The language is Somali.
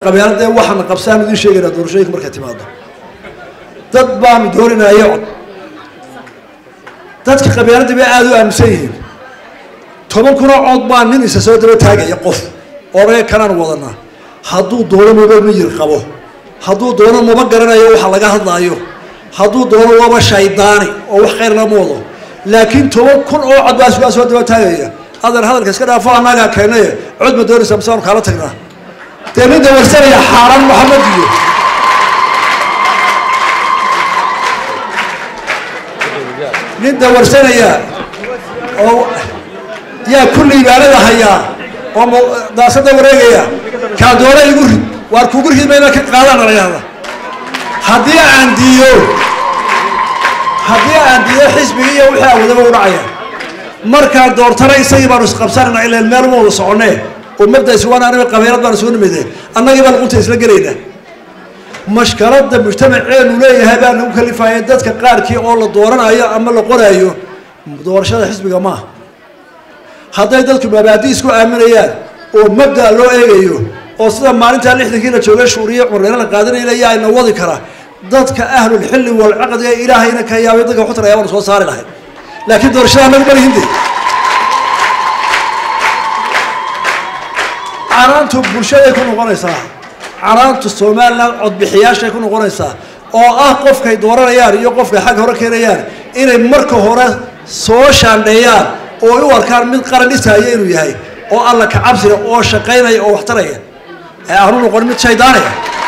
qabyaaladee waxaana qabsaan idiin sheegaynaa doorashooyinka markay timaado dad baanu doorinaya cod dadka qabyaaladii bay aada u aaminsan yihiin toban kunoo cod baa nin isa soo daba taagaya qof oodhaga kanaan wadanaa hadduu doono maba miyir qabo hadduu doono maba garanayo waxa laga hadlaayo hadduu doono waba shaydaani oo wax khayr lama wado laakiin toban kun oo cod baa isugaa soo daba taagaya adeer hadalka iska dhaafo annagaa keenaye cod ma doonaysa masaanu kaala tagnaa dee nin dawarsanaya xaaraan maxamed iyo nin dawarsanaya oo yaa kulli ibaanada hayaa oo daasada wareegaya kaa doona igu rid waar kugu rid mayna ka qaadaan dhalinyarada haddii aan diiyo haddii aan diiyo xisbigi iyo wixii awoodaba u dhacaya markaan doortana isagii baanu isqabsanayna ilaan meel uma wada soconee oo mabda isugaan aniga qabeelad baan isugu nimide annagii baan qunta isla gelaynaa mashkalada mujtamaceenu leeyahay baa nagu kalifaya dadka qaarkii oo la dooranayo ama la qoraayo doorashada xisbiga maaha hadday dadku mabaadi isku aaminayaan oo mabda loo eegayo oo sida maalintaa lixdankii la joogay shuuriye cumarreere la qaadanayna yaa ina wadi kara dadka ahlulxilli walcaqdi ee ilaahayna ka yaabay dadka waxutaraya baanu soo saari lahay laakiin doorashada anagu malihinde canaantu bulshaday ku noqonaysaa canaantu somalilan codbixiyaashay ku noqonaysaa oo ah qofkay dooranayaan iyo qofkay xag hore keenayaan inay marka hore soo shaandheeyaan oo u arkaan mid qaran dhisaya inuu yahay oo alla ka cabsiga oo shaqaynaya oo waxtaraya ee aanu noqon mid shaydaanaya